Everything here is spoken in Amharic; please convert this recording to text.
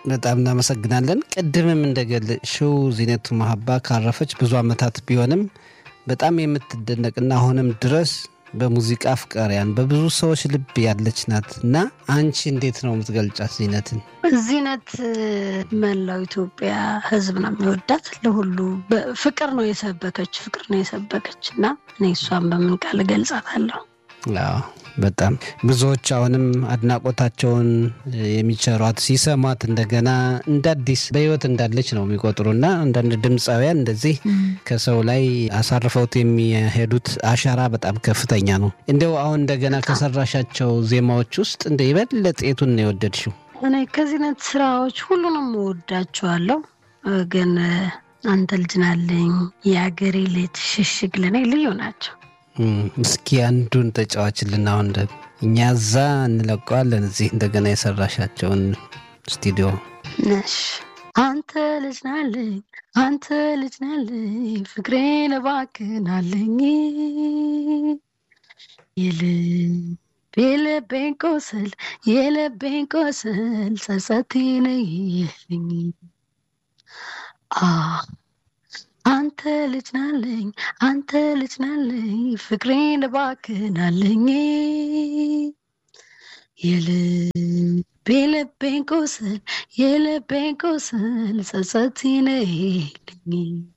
በጣም እናመሰግናለን። ቅድምም እንደገለጽሽው ዚነቱ መሀባ ካረፈች ብዙ ዓመታት ቢሆንም በጣም የምትደነቅና አሁንም ድረስ በሙዚቃ አፍቃሪያን በብዙ ሰዎች ልብ ያለች ናት እና አንቺ እንዴት ነው የምትገልጫት ዚነትን? ዚነት መላው ኢትዮጵያ ሕዝብ ነው የሚወዳት። ለሁሉ ፍቅር ነው የሰበከች ፍቅር ነው የሰበከች እና እኔ እሷን በምን ቃል እገልጻታለሁ? አዎ በጣም ብዙዎች አሁንም አድናቆታቸውን የሚቸሯት ሲሰሟት እንደገና እንደ አዲስ በህይወት እንዳለች ነው የሚቆጥሩና አንዳንድ ድምፃውያን እንደዚህ ከሰው ላይ አሳርፈውት የሚሄዱት አሻራ በጣም ከፍተኛ ነው። እንደው አሁን እንደገና ከሰራሻቸው ዜማዎች ውስጥ እንደ የበለጠ የቱን ነው የወደድሽው? እኔ ከዚህነት ስራዎች ሁሉንም እወዳቸዋለሁ፣ ግን አንተ ልጅ ናለኝ፣ የአገሬ ልጅ፣ ሽሽግ ለእኔ ልዩ ናቸው። እስኪ አንዱን ተጫዋችልን። አሁን ደግሞ እኛ እዛ እንለቀዋለን፣ እዚህ እንደገና የሰራሻቸውን ስቱዲዮ ነሽ አንተ ልጅ ናለኝ፣ አንተ ልጅ ናለኝ፣ ፍቅሬን እባክናለኝ የልብ የልቤን ቆስል የልቤን ቆስል ጸጸቴን ይልኝ አንተ ልጅ ናለኝ አንተ ልጅ ናለኝ ፍቅሬን እባክናለኝ የልብ የልቤን ቁስል የልቤን ቁስል ጸጸቴን ይልኝ